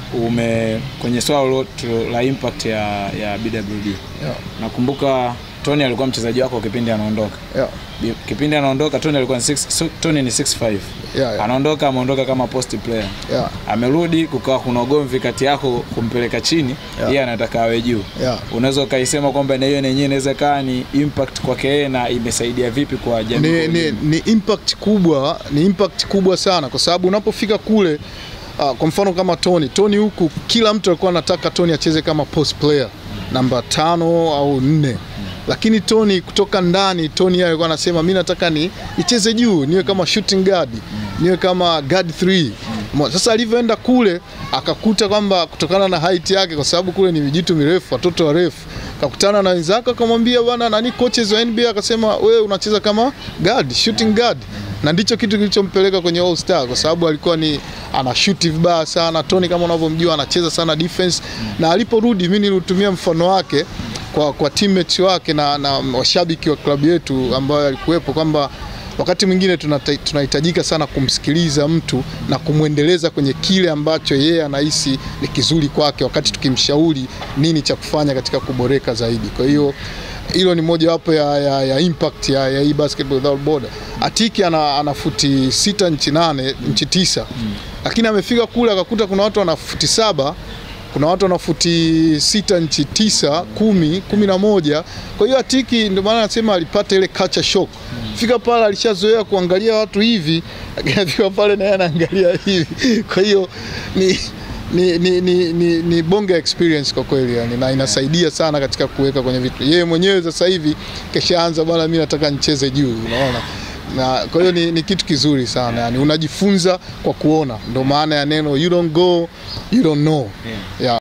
ume kwenye swala lote la impact ya, ya BWD Yeah. nakumbuka Tony alikuwa mchezaji wako kipindi anaondoka Yeah. Bi- kipindi anaondoka Tony alikuwa ni six, so, Tony ni 65 Yeah, yeah. anaondoka ameondoka kama post player Yeah. amerudi kukawa kuna ugomvi kati yako kumpeleka chini Yeah. yeye anataka awe juu Yeah. unaweza ukaisema kwamba na hiyo nenyewe inaweza kaa ni impact kwake yeye na imesaidia vipi kwa jamii ni, kwa ni, ujumla? ni impact kubwa ni impact kubwa sana kwa sababu unapofika kule uh, kwa mfano kama Tony Tony huku kila mtu alikuwa anataka Tony acheze kama post player namba tano au nne lakini Tony kutoka ndani Tony yeye alikuwa anasema mi nataka ni nicheze juu niwe kama shooting guard niwe kama guard 3 Mo- sasa alivyoenda kule akakuta kwamba kutokana na height yake kwa sababu kule ni vijitu mirefu watoto warefu kakutana na wenzake akamwambia bwana nani coaches wa NBA akasema wewe unacheza kama guard shooting guard na ndicho kitu kilichompeleka kwenye All Star kwa sababu alikuwa ni ana shoot vibaya sana Tony kama unavyomjua anacheza sana defense na aliporudi mimi nilitumia mfano wake kwa, kwa teammates wake na, na washabiki wa klabu yetu ambayo alikuwepo kwamba wakati mwingine tunata- tunahitajika sana kumsikiliza mtu na kumwendeleza kwenye kile ambacho yeye anahisi ni kizuri kwake, wakati tukimshauri nini cha kufanya katika kuboreka zaidi. Kwa hiyo hilo ni mojawapo ya, ya, ya impact ya, ya hii basketball without border. Atiki ana, ana futi sita nchi nane nchi tisa lakini amefika kule akakuta kuna watu wana futi saba kuna watu wana futi sita nchi tisa kumi kumi na moja kwa hiyo Atiki ndio maana anasema alipata ile culture shock fika pale alishazoea kuangalia watu hivi lakini afika pale naye anaangalia hivi kwa hiyo ni ni, ni, ni, ni, ni bonge experience kwa kweli yani, na inasaidia sana katika kuweka kwenye vitu. Yeye mwenyewe sasa hivi keshaanza bwana, mimi nataka nicheze juu, unaona na kwa hiyo ni, ni kitu kizuri sana yani, unajifunza kwa kuona, ndo maana ya neno you don't go you don't know yeah.